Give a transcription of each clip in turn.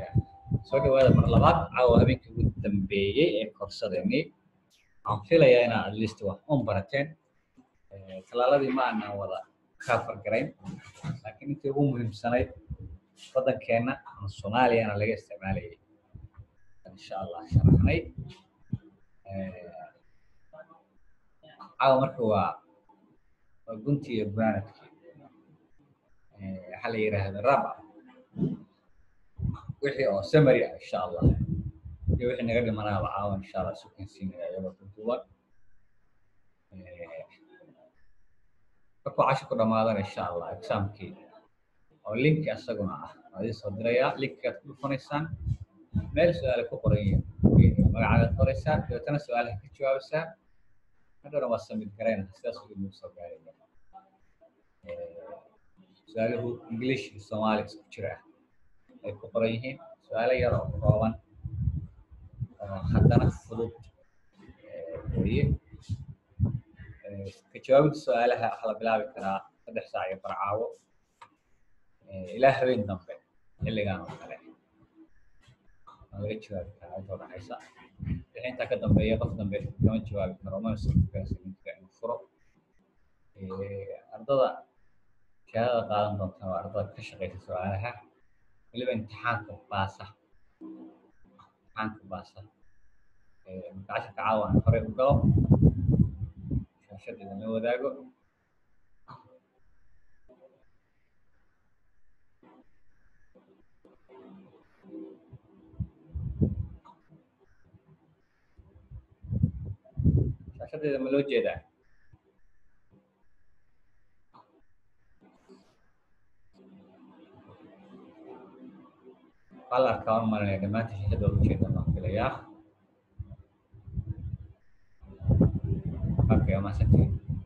soo dhawaada mar labaad caawa habeenkii ugu dambeeyey ee korsadeenii waxaan filayaa inaad at least wax un barateen talaaladii ma aanan wada kafar garayn laakiin intii ugu muhiimsanayd waddankeenna ama soomaaliyana laga isticmaalayay insha allah sharaxnay caawa marka waa waa guntii iyo gunaanadkii waxaa la yidhaahda raba wixii oo summary ah insha allah iyo wixii naga dhimanaaba caawa insha allah isu kansiinaya iyagoo duduuban markuu cashi ku dhamaadana insha allah examkii oo linki asaguna ah waa idin soo dirayaa linkigaad ku dhufanaysaan meel su-aale ku qoran yihiin magacaagaad qoraysaan dabeetana su-aalaha ka jawaabaysaa hadhowna waa samid garayna sidaas ugu nagu soo gaaraya su-aaluhu english iyo soomaali isku jira ah ay ku qoran yihiin su-aalo yar oo kooban oo haddana fudud weye ka jawaabida su-aalaha waxaa la bilaabi karaa saddex saac iyo barcaawo ilaa habeen dambe xilligan oo kale waa laga jawaabi karaa inta udhaxaysa wixii intaa ka dambeeya qof dambe kama jawaabi karo mana sugaansaminka inuu furo ardada shahaadada qaadan doonta waa ardada ka shaqeysa su-aalaha weliba imtixaanka baasa imtixaanka baasa marka casharka caawa aan horey u galo shaashadeeda la wadaago shaashadeeda ma loo jeedaa waxaa la arkaa waan marinaya dhammaanta shaashada waa ujeeda baan filayaa okay maasantiin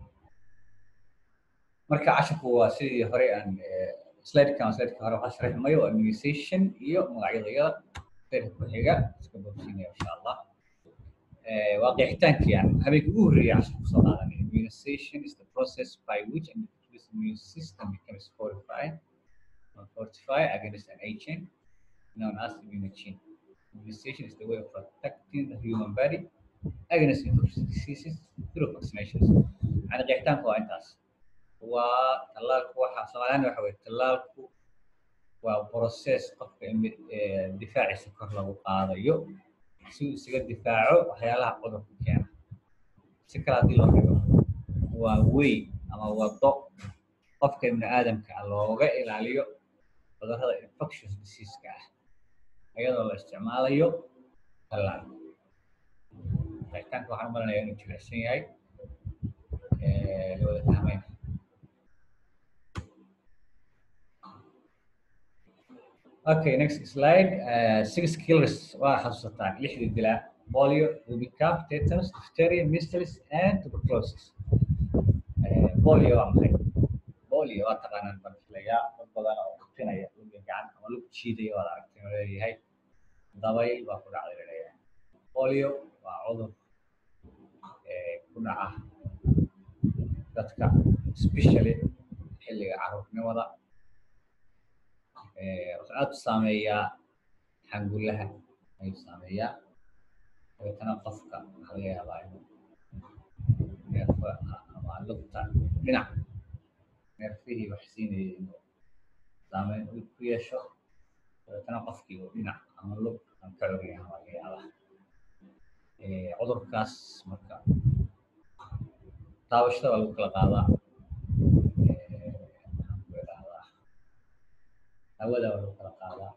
marka casharku waa sidii hore aan slidekan slideka hore waxaa sharaxi mayo waa immunization iyo magacyadayada slideka ku xiga iska bogsiinaya insha allah waa qeexitaankii aan habeenkii ugu horreeyay casharku soo qaadanay immunization is the process by which an individual's immune system becomes fortified or fortified against an agent known as immunogen. Immunization is the way of protecting the human body against infectious diseases through vaccinations. يعني قيحتان كوا انتاس وتلالك waxa Soomaaliyan waxa way talaalku waa process qofka difaaciisa kor lagu qaadayo si uu isaga difaaco waxyaalaha cudurka keena si kale haddii loo dhigo waa way ama wado qofka ibni aadamka looga ilaaliyo cudurrada infectious diseaseka ah iyadoo la isticmaalayo tallaal qeexitaanka waxaan u malanaya inuu jilicsan yahay la wada fahmayna okay next slide uh, six killers waa xasuusataan lixdii dilaa polio rubicap tetanus diphtheria measles and tuberculosis uh, polio waa maxay polio waa taqaanaan baan filayaa dad badan oo kutinaya luga gacan ama lug jiidaya waad aragtay oo leeyahay dabayl baa ku dhacday laleeyahay polio waa cudur ku dhaca dadka especially xilliga caruurnimada wuxuu aad u saameeyaa xangulaha ayuu saameeyaa dabeetana qofka waxaa laga yaabaa inuu neerfa ama lugta dhinac neerfihii wax siinayay inuu saameyn ku yeesho dabeetana qofkii uu dhinac ama lug aan ka curiya ama laga yaabaa cudurkaas marka taabashada waa lagu kala qaadaa hawada waa lagu kala qaadaa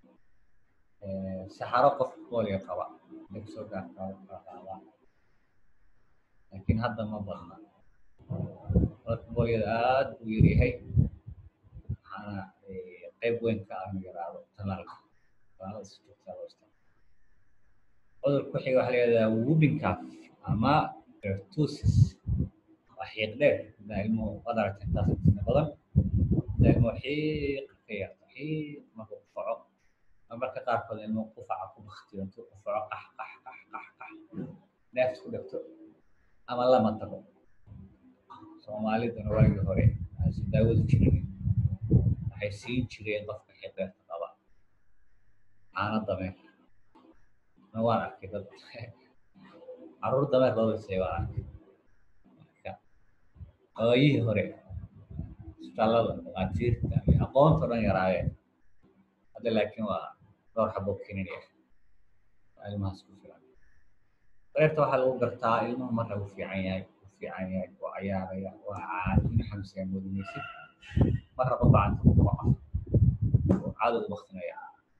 saxaro qof booliga qaba laga soo gaarta waa lagu kala qaadaa laakiin hadda ma badna cudurka booliyada aad u yaryahay waxaana qayb weyn ka ah inuu yaraado talaalka talaalada si joogtaa loo isticmaalo cudurka ku xiga waxaa la yihahdaa whooping cough ama pertussis waa xiiq dheer hadaa ilmuhu waad aragteen taas intiina badan hadaa ilmuhu xiiq ka yarto xiiq markuu qufaco marmarka qaarkood ilmuhu qufaca ku baktiyo intuu qufaco qax qax qax qax qax neefta ku dhegto ama lama tago soomaaliduna waagii hore aansi daawadu jirin waxay siin jireen qofka xiiq dheerta qaba caano dameer na waan arkay dad caruur dameer loo dhisay waan arkay marka waayihii hore isbitaallada dhakhaatiirta iyo aqoonta o dhan yaraayeen hadda laakiin waa dhowr xabo kinin ah waa ilmahaas ku filan dareerta waxaa lagu gartaa ilmuhu marna uu fiican yahay uu fiican yahay waa cayaaraya waa caadin xamsiga muudinaysid marna qof gacanta ku kaco oo caado u baktinaya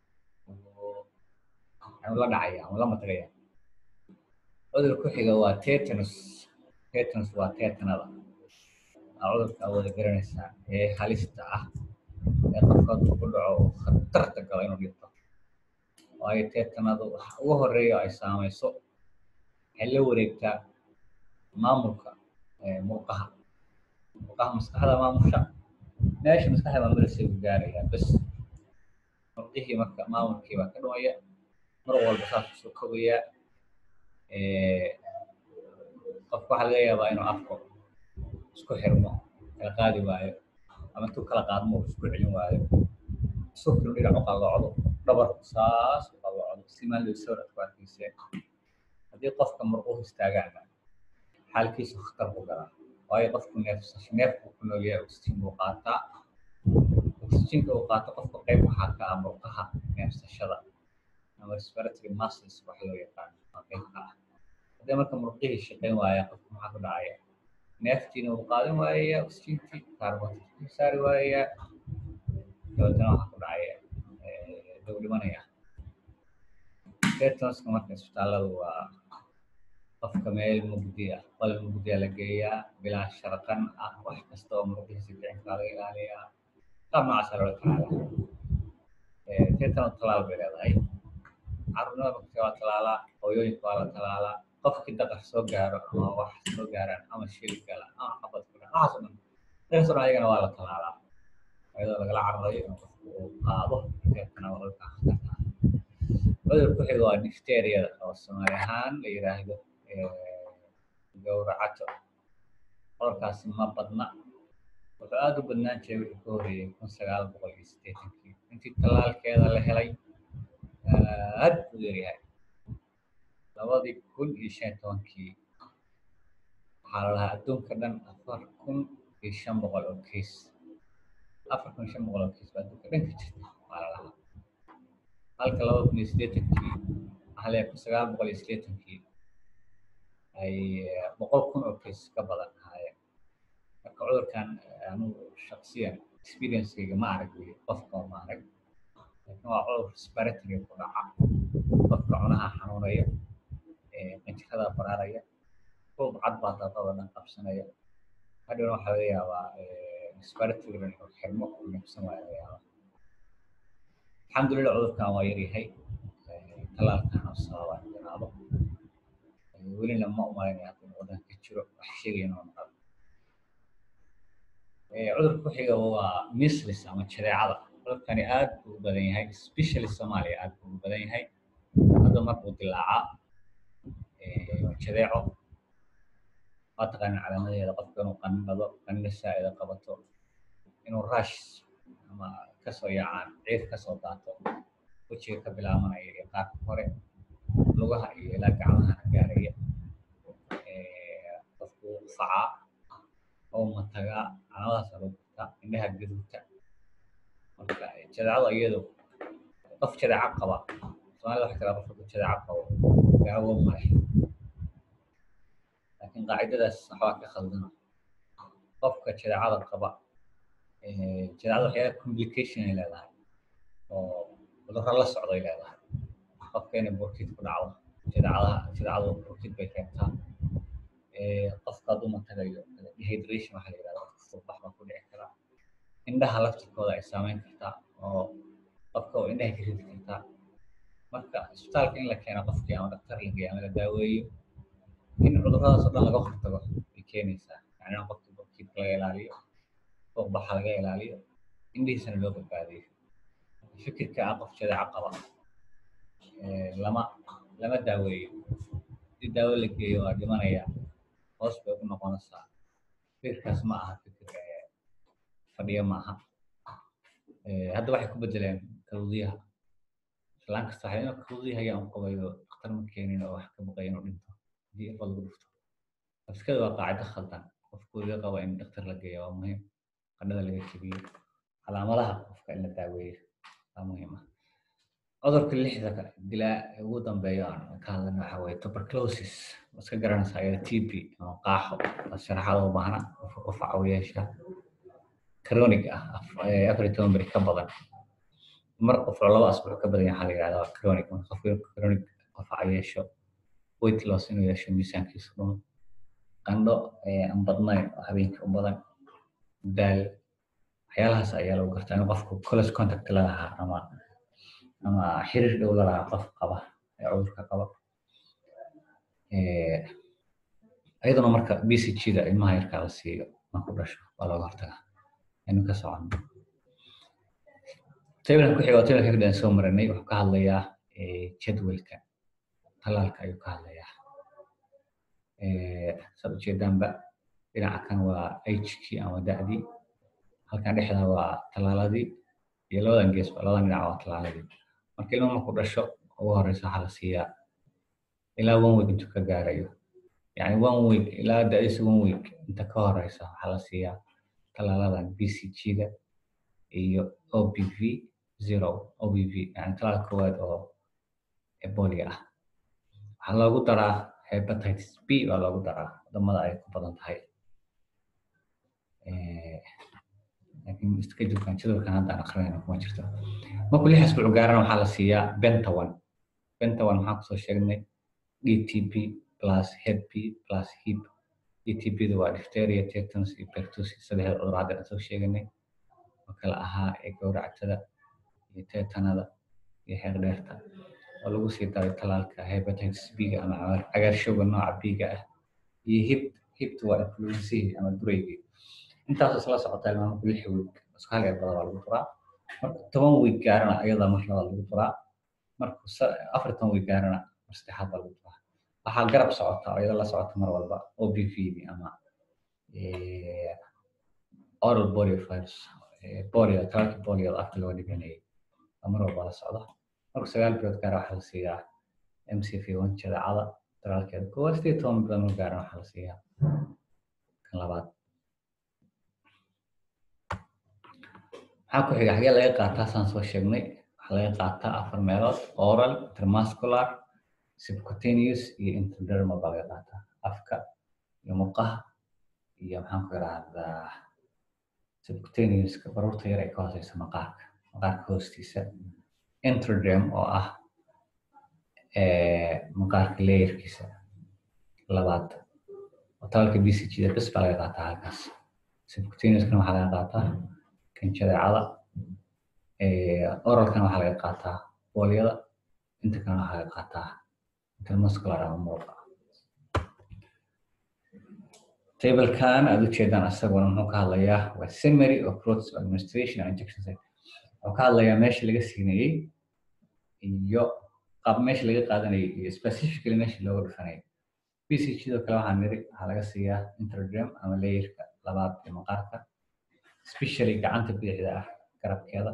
anu la dhacaya ama la matagaya cudur ku xiga waa tetanus tetanus waa tetanada waa cudurka awooda garanaysaa ee halista ah ee qofka hadduu ku dhaco khatarta galo inuu dhinto waayo tetanadu waxa ugu horeeya ay saamayso waxay la wareegtaa maamulka murqaha murqaha maskaxda maamusha meesha maskaxda maamulaysa u gaarayaa bes murqihii marka maamulkii baa ka dhumaya mar walba saas kusoo kobayaa qofka waxaa laga yaabaa inuu afko isku xirmo kala qaadi waayo ama intuu kala qaadmo isku celin waayo sukri dhinac u qalloocdo dhabarku saas u qalloocdo si maalin sawir aad ku arkayseen haddii qofka murquhu istaagaana xaalkiisu khatar ku galaa waayo qofku neefsasho neefku ku nool yahay oxygen buu qaataa oxygenka uu qaato qofka qayb waxaa ka ah murqaha neefsashada ama respiratory muscles waxa loo yaqaano waa qayb ka ah haddii marka murqihii shaqayn waaya qofka maxaa ku dhacaya neeftiina uu qaadan waayaya oxygentii carbonku saari waayaya dabeetana waxaa ku dhacaya dhow dhimanaya tetanuska marka isbitaalladu waa qofka meel mugdi ah qol mugdiya la geeyaa bilaa sharqan ah wax kasta oo murqihiisa kicinkaa laga ilaaliyaa qaab noocaasa loola tacaala tetanu talaal bay leedahay carruurnimada marka waa talaalaa hooyooyinka waa la talaalaa qofkii daqar soo gaaro ama wax soo gaaraan ama shil gala ama xabad ku dhan waxaas o dhan dadkaas o dhan ayagana waa la talaalaa iyadoo lagala cararayo in qofku uu qaado tetana waa dhulka khatarta ah cudur ku xiga waa difteriyada oo soomaali ahaan la yiraahdo gowracato cudurkaasi ma badna wuxuu aada u badnaan jiray wixii ka horeeyey kun sagaal boqol iyo siddeetankii intii tallaalkeeda la helay aad u yaryahay labadii kun iyo shan iyo tobankii waxaa la lahaa adduunka dhan afar kun iyo shan boqol oo kiis afar kun iyo shan boqol oo kiis baa adduunka dhan ka jirta waxaa la lahaa halka laba kun iyo siddeetankii waxaa leeyahay kun sagaal boqol iyo siddeetankii ay boqol kun oo kiis ka badan ahaayeen marka cudurkan anugu shaksiyan experiencekayga ma arag wey qofka ma arag laakiin waa cudur respiratory ku dhaca qofka cunaha xanuunaya qanjirada baraaraya ruub cad baa daadada dhan qabsanaya hadhowna waxaa laga yaabaa respiratory inuu xirmo uu neefsan waayo laga yaabaa alxamdulillah cudurkan waa yaryahay talaalkan oo sababa in yaraado welina ma umalaynaya hadda inuu wadanka ka jiro wax sheegayna oo naqab cudurka ku xiga waa mislis ama jadeecada cudurkani aad buu u badan yahay especially soomaaliya aad buu u badan yahay hadda markuu dilaacaa jadeeco waa taqaanin calaamadeeda qofka inuu qandhado qandho saa'ida qabato inuu rush ama kasoo yaacaan ciid kasoo daato wejiga ka bilaabanaya iyo qaarka hore lugaha iyo ilaa gacmahana gaaraya qofku facaa oo matagaa calaamadaas loo gurtaa indhaha gaduudta marka jadeecada iyadu qof jadeeco qaba soomaalida waxa kala qofka jadeeco qabo daawo male laakiin qaacidadaas waxbaa ka khaldana qofka jadeecada qaba jadeecada waxyaala complication ay leedahay oo cudurro la socday leedahay qofka inay burkid ku dhacdo jadeecadaha jadeecadu burkid bay keentaa qofka hadduu matagayo dehydration waxaa la yidhahda qofka fuuqbax baa ku dhici kara indhaha laftirkooda ay saameyn kartaa oo qofka oo indhaha ka ridi kartaa marka isbitaalka in la keeno qofkii ama dhaktar la geeyo ama la daaweeyo in cudurradaas oo dhan laga hortago ay keenaysaa yani in qofka burkidka laga ilaaliyo fuuqbaxa laga ilaaliyo indhihiisana loo badbaadiyo fikirka ah qof jadeeco qaba lama lama daaweeyo haddii daawo la geeyo waa dhimanaya hoos bay ku noqonaysaa fikirkaas ma aha fikir fadhiyo ma aha hadda waxay ku bedeleen kaluudiyaha islaan kasta waxay inuu kudii aan qabayo dhakhtar ma keenin oo wax ka baqaya inuu dhinto haddii irbad lagu dhufto afskada waa qaacido khaldan qofku iga qaba in dhakhtar la geeyo waa muhiim qandhada laga jebiyo calaamadaha qofka in la daaweeyo waa muhiim ah cudurka lixda dilaa ugu dambeeya aan ka hadlana waxa waye tuberculosis iska garanaysa ayada tb ama qaaxo sharaxaad u baahna qofka qufaca u yeesha chronic ah afar iyo toban beri ka badan mar qof laba asbuuc ka badan waxaa la yidhahdaa waa chronic marka qofka chronic qufaca yeesho weight loss inuu yeesho miisaankiisa dhumo qandho aan badnayn oo habeenkii u badan daal waxyaalahaas ayaa lagu gartaa in qofku close contact la lahaa ama ama xiriir dhow la lahaa qof qaba ee cudurka qaba iyaduna marka b c g da ilmaha yarkaa la siiyo marku dhasho waa looga hortagaa aynu ka socono tabelka ku xiga waa tabelka kadaan soo maranay wuxuu ka hadlayaa jadwalka talaalka ayuu ka hadlayaa saad ujeedaanba dhinaca kan waa hkii ama da'dii halkan dhexda waa talaaladii iyo labadan geesba labadan dhinac waa talaaladii marka ilmo marku dhasho ugu horeysa waxaa la siiyaa ilaa one week intuu ka gaarayo yani one week ilaa da'diisa one week inta ka horeysa waxaa la siiyaa talaaladan b c g da iyo o b v zero o b v yani talaal koowaad oo ebolia ah waxaa loogu daraa hepatitis b baa loogu daraa wadamada ay ku badan tahay laakiin schedulkan jadwalkan hadda aan akrinayna kuma jirto markuu lix asbuuc gaarana waxaa la siiyaa bentawan bentawan maxaan kusoo sheegnay d t b plus head b plus hip d t b da waa diphtheria tetanus iyo pertussis saddexda cudur hadda aan soo sheeganay oo kala ahaa ee gowractada iyo tetanada iyo xeeqdheerta oo lagu sii daray talaalka hepatitis b-ga ama cagaarshowga nooca b-ga ah iyo hip hipta waa influensihii ama dureygii intaas isla socota ilmaa marku lix week isku hal erbada waa lagu duraa marku toban week gaarana ayadaa mar labaad lagu duraa marku afar toban week gaarana mar saddexaad baa lagu duraa waxaa garab socota oo iyada la socota mar walba o b v d ama oral polio virus polio talaalka polio afka loo dhiganayay mar walba la socda marku sagaal bilood gaara waxaa la siiyaa m c v one jadeecada talaalkeeda koowaad sideed toban bilood mar gaarana waxaa la siiyaa kan labaad maxaa ku xiga xagee laga qaataa saan soo sheegnay waxaa laga qaataa afar meelood oral intermuscular subcutaneous iyo intradermal baa laga qaataa afka iyo muqaha iyo maxaan ku irahdaa subcutaneouska baruurta yar ee ka hooseysa maqaarka maqaarka hoostiisa intraderm oo ah maqaarka layerkiisa labaad oo talaalka b c g da bes baa laga qaataa halkaas subcutaneouskana waxaa laga qaataa kan jadeecada oralkana waxaa laga qaataa booliyada inta kalena waxaa laga qaataa intermuscular ama muruqa tablekan aad ujeedaan asaguna muxuu ka hadlayaa waa summary of routes of administration and injection site wuxuu ka hadlayaa meesha laga siinayey iyo qaab meesha laga qaadanayay iyo specifically meesha looga dhufanayay b c g doo kale waxaa niri waxaa laga siiyaa interdrem ama layerka labaad ee maqaarka especially gacanta bidixda ah garabkeeda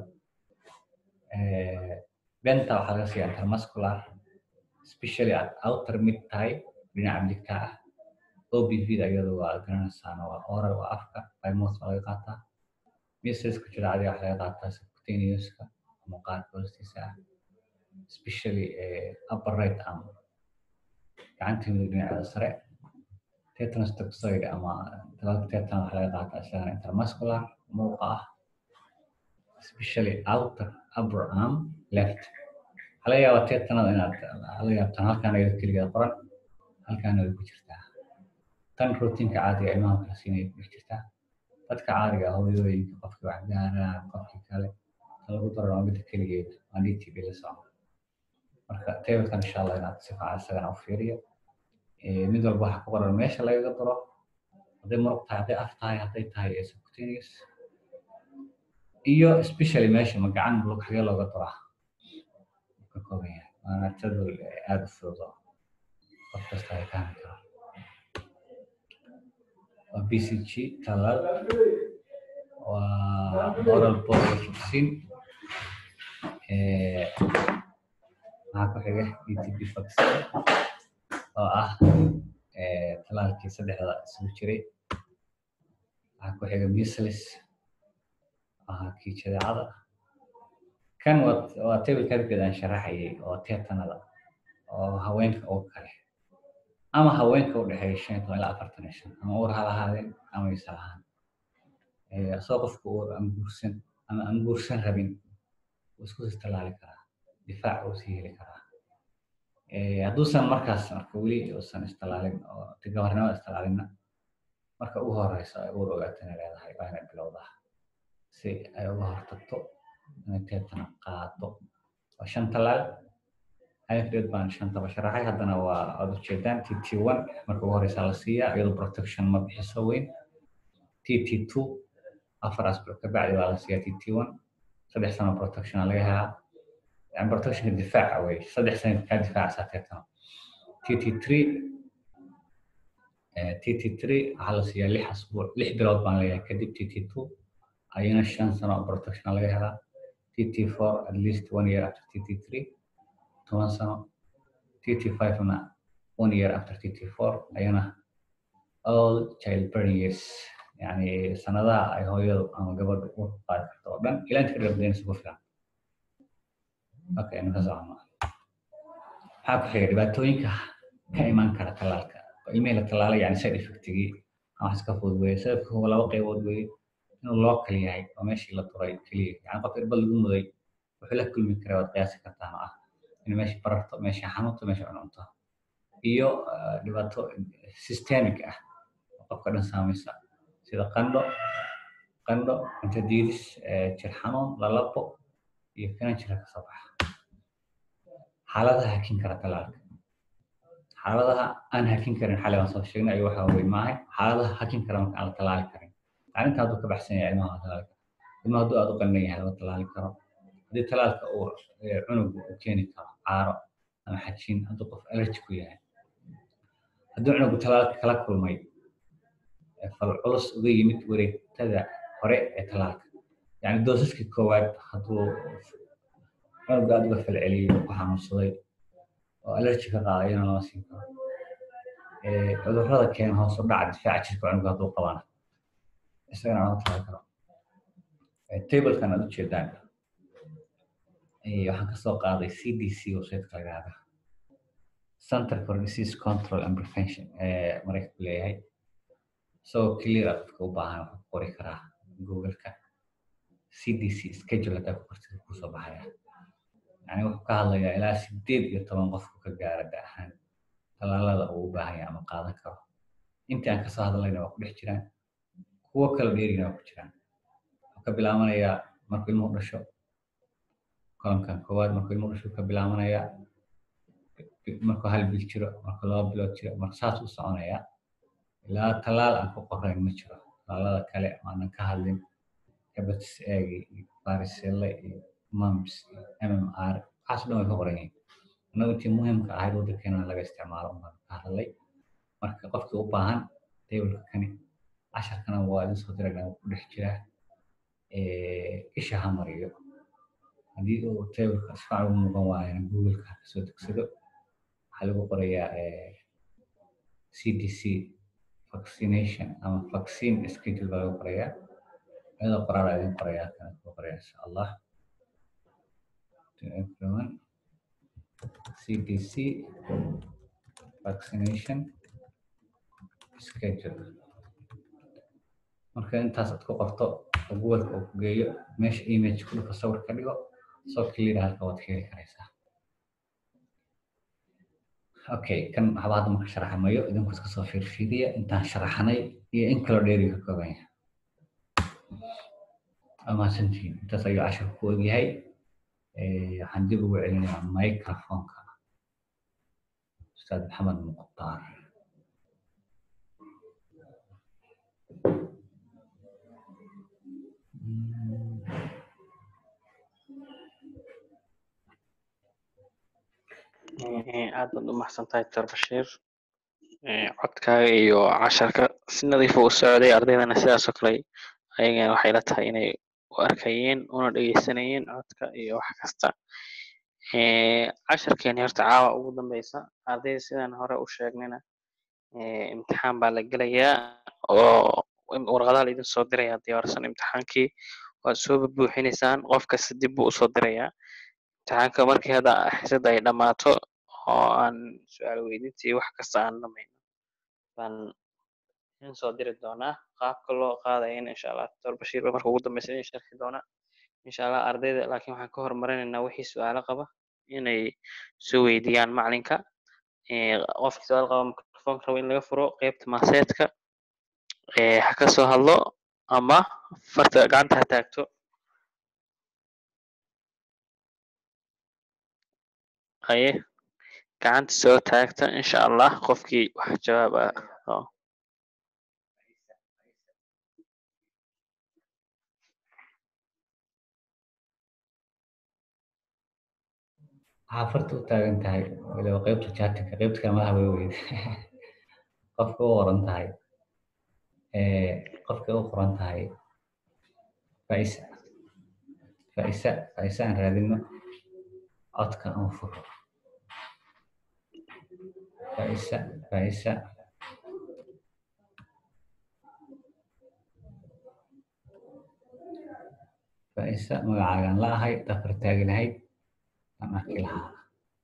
benta waxaa laga siiyaa intermuscular especially at outer mid tahay dhinaca midigta ah obv da iyadu waa garanaysaana waa oral waa afka bymouth baa laga qaataa measleska jiraacadi waxaa laga qaataa subcutaneouska maqaarka hoostiisa ah especially upper right arm gacanta midig dhinaceeda sare tetanus toxoid ama talaalka tetan waxaa laga qaataa isagana intermuscular muuqa ah especially outer upper arm left waxaa laga yaabaa tetanada inaad laga yaabtaan halkaan ayada keligeeda qoran halkaana way ku jirtaa tan rootinka caadiga ilmaha kala siinaya ku dhex jirtaa dadka caadiga hooyooyinka qofkii wax gaaraan qofkii kale tan lagu daro waa midda keligeed waa dtb la socda marka tablekan insha allah inaad si fiican isagana u fiiriyo mid walba waxaa ku qoran meesha lagaga daro hadday muruq tahay hadday af tahay hadday tahay subcutaneous iyo especially meesha ma gacan lug xagee looga daraa ka kooban yahay waana jadwal aada u fudud oo qof kasta ay fahmi karo waa b c g talaal waa oral polio vaccine waxaa ku xiga dtb vaccine oo ah talaalkii saddexda isugu jiray waxaa ku xiga measles ahaa kii jadeecada kan waa tableka hadgeed aan sharaxayay oo tetanada oo haweenka ugu kale ama haweenka u dhexeeya shan iyo toban ilaa afartan iyo shan ama uur ha lahaadeen ama isa lahaan asoo qofka uur aan guursan ama aan guursan rabin wuu isku sii tallaali karaa difaac uu sii heli karaa hadduusan markaas marka weli uusan istallaalin oo gabarnimada istallaalinna marka ugu horeyso ay uur ogaatana leedahay waa inay bilowdaa si ay uga hortagto inay teetana qaado waa shan tallaal ayafdeed baan shantaba sharaxay haddana waa aad ujeedaan t t one marka ugu horeysa la siiyaa iyadoo protection ma bixiso weyn t t two afar asbuuc kabacdi baa la siiyaa t t one saddex sano protectiona laga helaa yani protectionka difaaca wey saddex sano kaa difaacaysaa teetana t t three t t three waxaa la siiyaa lix asbuuc lix bilood baan leeyahay kadib t t two ayana shan sano protectiona laga helaa t t four at least one year after t t three toban sano t t five na one year after t t four ayana all child burning years yani sanadaha ay hooyadu ama gabadhu u qaadi karto oo dhan ilaa inta ka dhabdeenaysa ku filan okay ninka socona maxaa ku xiga dhibaatooyinka ka imaan kara tallaalka ilmihii la tallaalay yani side effectigii wax iska fudud weye sababka laba qaybood weye inuu local yahay oo meeshii la turay keliya yani qof irbad lagu muday wuxuu la kulmi karaa waad qiyaasi kartaan oo ah in meesha bararto meesha xanuunto meesha cununto iyo dhibaato systemic ah oo qofka dhan saamaysa sida qandho qandho cunto diidis jir xanuun lalabo iyo finan jira kasoo baxa xaaladaha hakin kara talaalka xaaladaha aan hakin karin xalay waan soo sheegnay ayo waxa wey maahay xaaladaha hakin kara marka aan la talaali karin arrinta hadduu ka baxsan yahay ilmaha la talaali karo ilmaha hadduu aad u qandan yahay lama talaali karo haddii talaalka uu cunugu u keeni karo caaro ama xajiin hadduu qof allergy ku yahay hadduu cunugu talaalka kala kulmay fal culus uga yimid wareegtada hore ee talaalka yani doosaskii koowaad hadduu cunuga aad uga falceliyey ku xanuunsaday oo allergy ka qaada iyana lama siin karo cudurrada keena hoos u dhaca difaaca jirka cunuga hadduu qabana isagana lama talaali karo tablekan aad ujeedaan waxaan kasoo qaaday c d c websiteka laga hada center for disease control and prevention ee maraykanku leeyahay isagoo clear ah dadka u baahan waxuu qori karaa googleka c d c schedule haddaa ku qortid kusoo baxaya yani wuxuu ka hadlayaa ilaa sideed iyo toban qofku ka gaara da ahaan talaalada uu u baahan yahay ama qaadan karo intii aan kasoo hadlayna waa ku dhex jiraan kuwo kala dheerina waa ku jiraan wuxuu ka bilaabanayaa markuu ilmuhu dhasho kolonkan koowaad markuu ilmuhu dhasho ka bilaabanayaa markuu hal bil jiro markuu laba bilood jiro marka saas u soconayaa ilaa talaal aan ku qorayn ma jiro talaalada kale aanan ka hadlin hebatis eegi iyo bariselle iyo mumps iyo mmr waxaas dhan way ka qoran yihiin annagu intii muhiimka ahayd waddankeena laga isticmaalo baan ka hadlay marka qofkii u baahan tableka kani casharkana waa idin soo dirayna ku dhex jiraa isha ha mariyo haddii uu tableka sifican ugu muuqan waayana googleka kasoo degsado waxaa lagu qorayaa c d c vaccination ama vaccine schedule baa lagu qorayaa iyadoo qoraala idin qorayaa kana ku qoraya insha allah to everyone CDC vaccination schedule marka intaas aad ku qorto oo googleka uu ku geeyo meesha image ku dhufo sawir ka dhigo soo clear halka waad ka heli karaysaa okay kan waxba hadda marka sharaxamayo idinku iska soo fiirfiiriya intaan sharaxanay iyo in kaloo dheeri ka kooban yahay amaasantiin intaas ayuu cashirku ku ogyahay waxaan dib ugu celinayaa microfonka ustaad maxamed muqtaar aad baad u maxsan tahay doctor bashiir codkaaga iyo casharka si nadiifa u socday ardaydana sidaasoo kale ayagana waxay la tahay inay u arkayeen una dhegeysanayeen codka iyo wax kasta casharkeeni horta caawa ugu dambeysa ardayda sidaan hore u sheegnayna imtixaan baa la gelayaa oo warqadaha la idin soo diraya diyaarsan imtixaankii waad soo buuxinaysaan qof kasta dib buu usoo dirayaa imtixaanka markii hadda xisadda ay dhammaato oo aan su-aal weydintii wax kasta aan dhamayno baan idin soo diri doonaa qaabka loo qaadayana insha allah doctor bashiir ba marka ugu dambeysa idin sharxi doonaa insha allah ardayda laakiin waxaan ka hormarinaynaa wixii su-aalo qaba inay soo weydiiyaan macalinka qofkii su-aal qaba microfonka rabo in laga furo qeybta maaseedka ha ka soo hadlo ama farta gacanta ha taagto haye gacanta soo taagta insha allah qofkii wax jawaab ah waxaa farta u taagan tahay waliba qeybta chatinka qeybta kamadaha way weyde qofka u qoran tahay qofka u qoran tahay faisa faisa faisa aan raadino codka aan furo faisa faisa faisa magacaagaan la ahay dafar taagi lahayd aan arki lahaa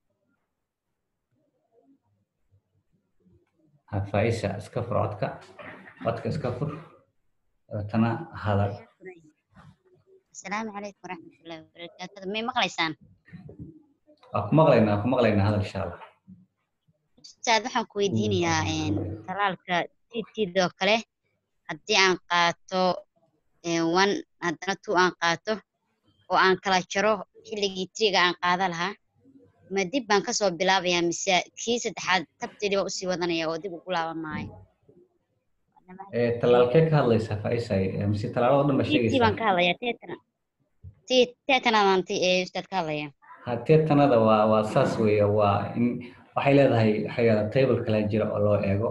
faisa iska fur codka codka iska fur dabeetana hadal asalaamu calaykum waraxmatullahi wabarakaatu may maqlaysaan waa ku maqlaynaa waa ku maqlaynaa hadal insha allah ustaad waxaan ku weydiinayaa talaalka titidoo kale haddii aan qaato one haddana two aan qaato oo aan kala jaro xilligii triga aan qaada lahaa ma dib baan kasoo bilaabayaa mise kii saddexaad tabteedii baan usii wadanaya oo dib ugu laaban maayo talaalkee ka hadlaysaa faisa mise talaalada dhan ba tii baan sheegaysaa ka hadlayaa teetana tii teetanadaan ti ee ustaad ka hadlaya ha teetanada waa waa saas weeye waa in waxay leedahay waxyaala table kala jira oo loo eego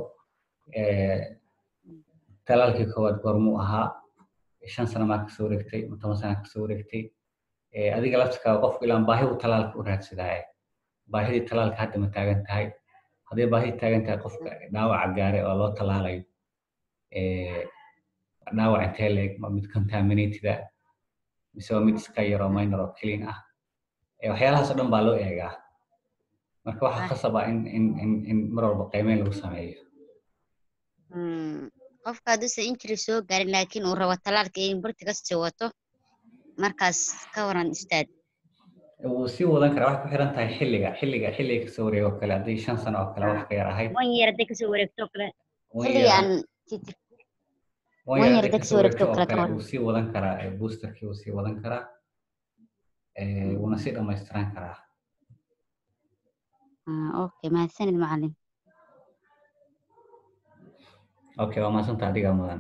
talaalkii koowaad goormuu ahaa shan sano maa kasoo wareegtay ma toban sana kasoo wareegtay adiga laftirkaaga qofku ilaan baahi uu talaalka u raadsadaaye baahidii talaalka hadda ma taagan tahay hadday baahidii taagan tahay qofka dhaawaca gaare oo loo talaalayo dhaawac intee leeg ma mid contaminated ah mise waa mid iska yaroo minor oo clean ah waxyaalahaas oo dhan baa loo eegaa marka waxaa khasaba in in in in mar walba qiimeyn lagu sameeyo qofka hadduusan injury soo gaarin laakiin uu rabo talaalka in burti kasii wato markaas ka waran ustaad wuu sii wadan karaa waxay ku xiran tahay xilliga xilliga xilliga kasoo wareego kale haddii shan sano oo kale wax ka yar ahayd one year hadday kasoo wareegto oo kale one xilligii year aan one one year year hadday hadday kasoo kasoo wareegto wareegto oo kale ka kale waran wuu sii wadan karaa boosterkii wuu sii wadan karaa wuuna sii dhamaystiran karaa Ah, okay mahadsanid macalin okay waa mahadsanta adigaa mudan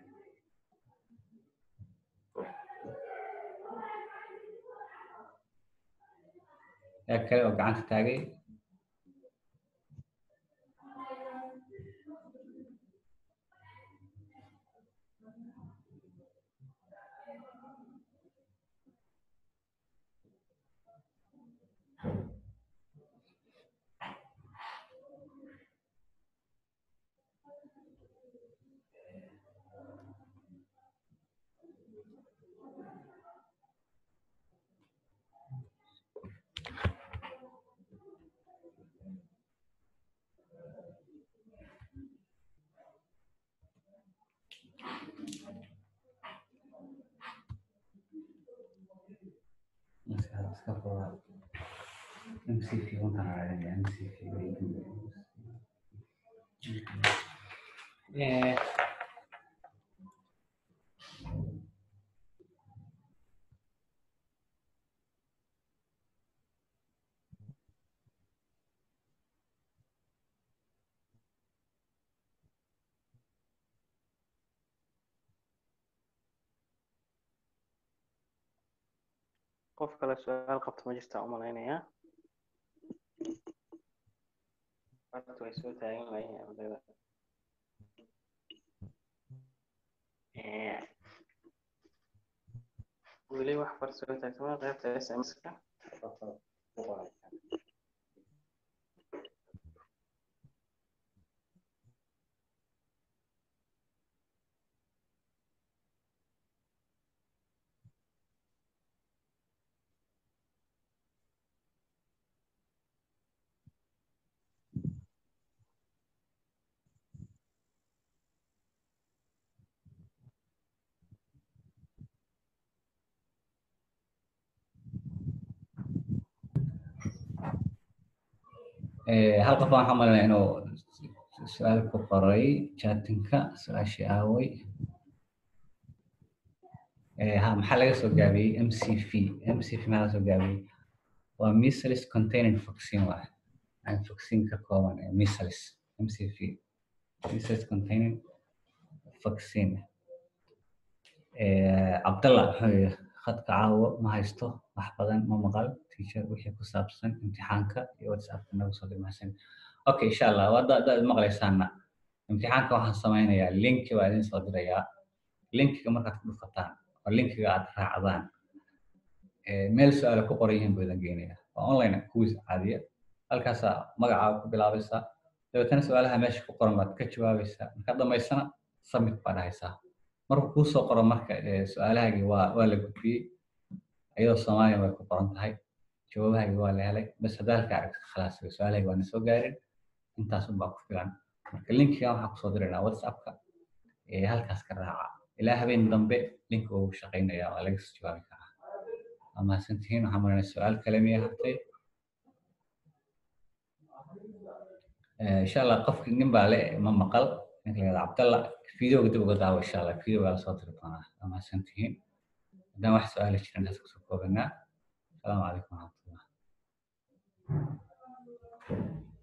yaa kale oo gacanta taagay iska iska furaa MCT wantan raadinaya MCT Eh, qof kale su-aal qabto ma jirtaa u malaynayaa farta way soo taagan layihiin ardayda Eh, weli wax far soo taagtama qaybta sms-ka Eh, hal qof waxaan malinaya inuu su-aal ku qoray chatinka su-aashii aaway Eh, ha maxaa laga soo gaabiyey mcv mcv maxaa laga soo gaabiyey waa measles containing vaccine waay aan vaccine ka kooban ee measles mcv measles containing vaccine Eh, cabdalla wuxuu yidhi khadka caawo ma haysto wax badan ma maqal teacher wixii ku saabsan imtixaanka iyo whatsappka nagu soo dhimaasan okay insha allah waa haddaad haddaad maqlaysaana imtixaanka waxaan sameynayaa linki baa idin soo dirayaa linkiga markaad ku dhufataan oo linkiga aad raacdaan eh, meel su-aala ku qoran yihiin buu idin geenayaa waa online quiz caadiya halkaasaa magacaaga ku bilaabaysaa dabeetana su-aalaha meesha ku qoran baad ka jawaabaysaa markaad dhamaysana submit baa dhahaysaa markuu kuu soo qoro marka eh, su-aalahaagii waa waa la gudbiyey iyadoo soomaaliya way ku qoran tahay jawaabahaagii waa la helay bas haddaa halka aragta khalaas su-aalahaagii waa na soo gaarin intaas unbaa ku filan marka linkigan waxaan kusoo diraynaa whatsappka ee halkaas ka raaca ilaa habeen dambe linka uu shaqaynaya waa laga soo jawaabi karaa waa mahadsantihiin waxaan marinay su-aal kale miya hartay Eh, insha allah qofki nin baa le ma maqal ninka la yihahdo cabdalla videoga dib uga daawo insha allah videoga la soo diri doonaa waa mahadsantihiin haddaan wax su-aala jiran intaas kusoo koobanaa asalaamu calaykum waraxmatullah